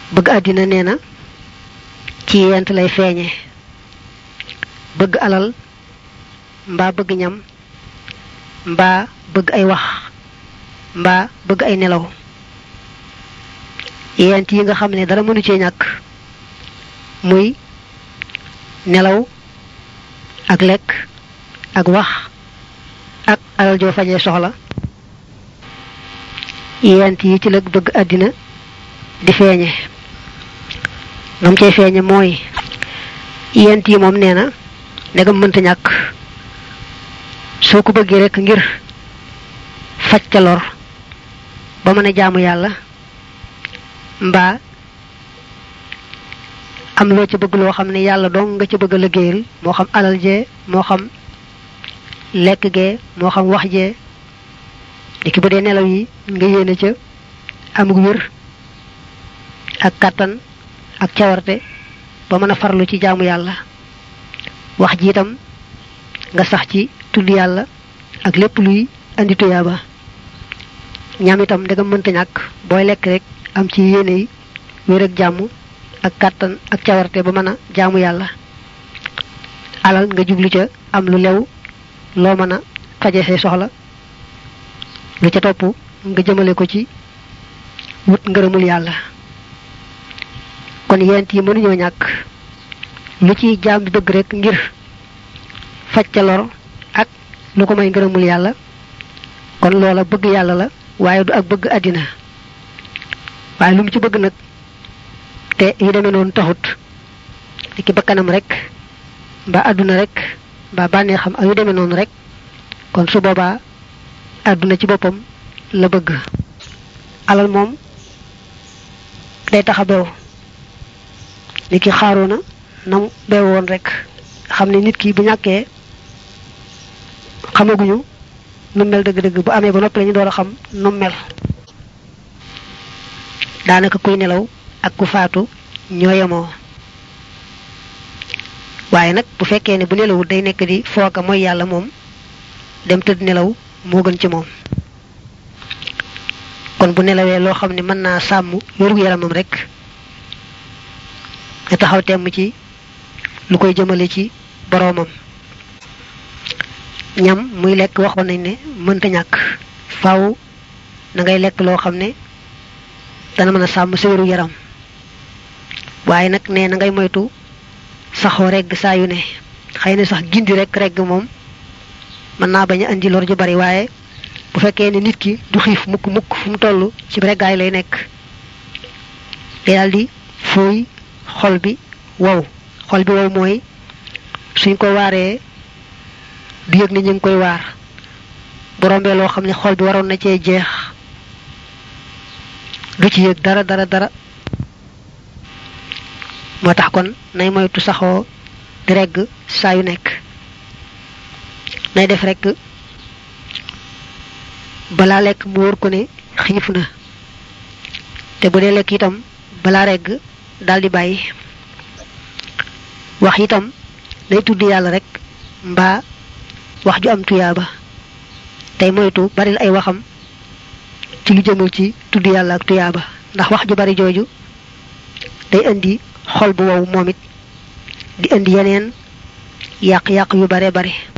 bëgg àddina nee na ci yent lay feeñe bëgg alal mbaa bëgg ñam mbaa bëgg ay wax mbaa bëgg ay nelaw yent yi nga xam ne dara mënu cee ñàkk muy nelaw ak lekk ak wax ak alal joo fajee soxla yent yi ci la bëgg àddina di feeñe nam cay feeñe mooy yent yi moom nee na ndegam mënta ñàkk soo ko bëggee rek ngir faj ca lor ba mën a jaamu yàlla mbaa am loo ca bëgg loo xam ne yàlla dong nga ca bëgg a liggéeyal moo xam alal jee moo xam lekk gee moo xam wax jee dikki bu dee nelaw yi nga yéene ca amug wér ak kàttan ak cawarte ba mën a farlu ci jaamu yàlla wax ji itam nga sax ci tudd yàlla ak lépp luy andi tuyaaba ñam itam ndegam mënta ñàkk booy lekk rek am ci yéene yi wér ak jàmm ak kàttan ak cawarte ba mën a jaamu yàlla alal nga jublu ca am lu lew loo mën a faje say soxla lu ca topp nga jëmale ko ci wut ngërëmul yàlla kon yent yi mënuñoo ñàkk lu ci jaam bi bëgg rek ngir faj ca lor ak lu ko may ngërëmul yàlla kon loola bëgg yàlla la waaye du ak bëgg àddina waaye lu mu ci bëgg nag te yi demee noonu taxut li ki bakkanam rek mbaa àdduna rek mbaa bànnee xam ak yu demee noonu rek kon su boobaa àdduna ci boppam la bëgg alal moom day tax a bew li ki xaaroona nam bew woon rek xam ne nit ki bu ñàkkee xamaguñu nu mel dëgg-dëgg bu amee ba noppi lañu door a xam nu mel daanaka kuy nelaw ak ku faatu ñoo yemoo waaye nag bu fekkee ne bu nelawul day nekk di fooga mooy yàlla moom dem tëdd nelaw moo gën ci moom kon bu nelawee loo xam ne mën naa sàmm wéru yaramam rek nga taxaw temm ci lu koy jëmale ci boroomam ñam muy lekk waxoon nañ ne mënta ñàkk faaw na ngay lekk loo xam ne dana mën a sàmm sa wéru yaram waaye nag ne na ngay moytu saxoo regg saa yu ne xëy na sax gindi rek regg moom mën naa bañ a andi lor ju bari waaye bu fekkee ne nit ki du xiif mukk mukk fu mu toll ci reggaay lay nekk day daal di fuuy xol bi wow xol bi wow mooy suñ ko waaree du yëg ni ñu ngi koy waar bu rombee loo xam ne xol bi waroon na cee jeex du ci yëg dara dara dara moo tax kon nay moytu saxoo di regg saa yu nekk nay def rekk balaa lekk mu wóor ko ne xiif na te bu dee lekk itam balaa regg daldi bàyyi wax itam day tudd yàlla rek mbaa wax ju am tuyaaba tey moytu baril ay waxam ci lu jëmul ci tudd yàlla ak tuyaaba ndax wax ju bari jooju day indi xol bu wow moom it di indi yeneen yàq-yàq yu bare bare